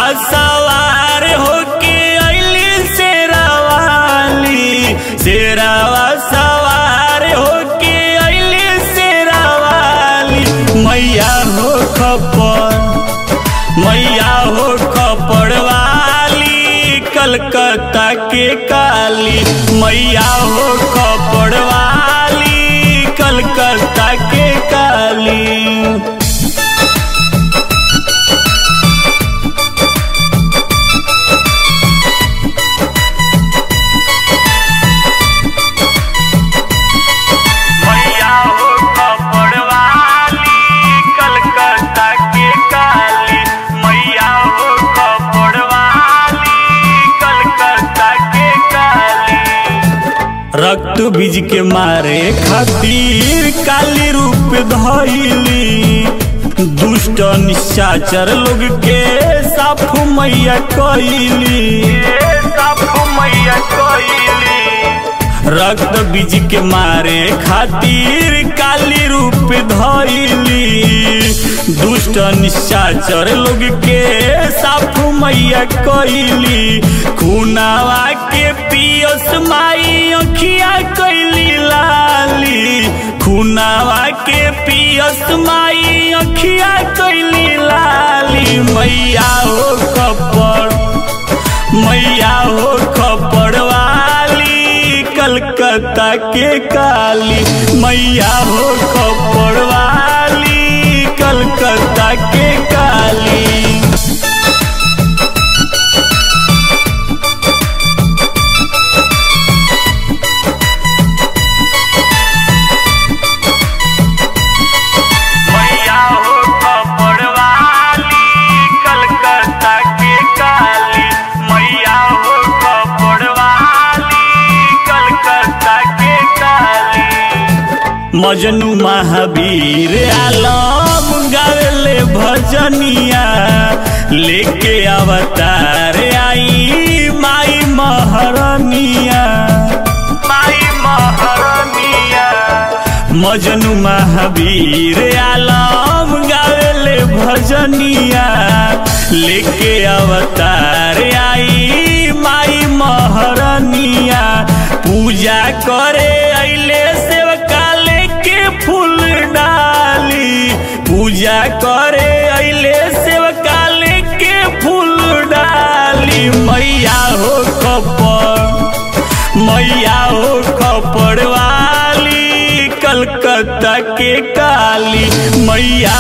सवार होके अइली शेरावाली शेरावा सवार होके अइली शेरावाली मैया हो खपर मैया हो खपड़ वाली कलकत्ता के काली मैया हो खपड़ वाली कलकत्ता के काली मैया हो खपड़ वाली कलकत्ता के काली मैया हो खपड़ वाली कलकत्ता के काली रक्त बीज के मारे खातिर काली रूप धैली दुष्ट निशाचर लोग के साफ मैया कैली साफ मैया कैली रक्त बीज के मारे खातिर काली रूप धैली दुष्ट निशाचर लोग के साफ मैया कैली खुनावा के पियस माई अखिया कैली लाली खुनावा के पियस माई अखिया कैली लाली मैया हो कपड़ मैया हो खपड़ वाली कलकत्ता के काली मैया हो खपड़ वाली कलकत्ता के काली मैया हो खपड़ वाली कलकत्ता के काली मैया हो खपड़ वाली कलकत्ता के काली मजनू महावीर आलम गावेले भजनिया लेके अवतार आई माई महरनिया माई महरनिया मजनू महावीर आलम गावेले भजनिया लेके अवतार आई माई महरनिया पूजा करे अइले सेवका लेके फूल डाली पूजा करे अइले सेवका लेके फूल डाली मैया हो खपर मैया हो खपड़ वाली कलकत्ता के काली मैया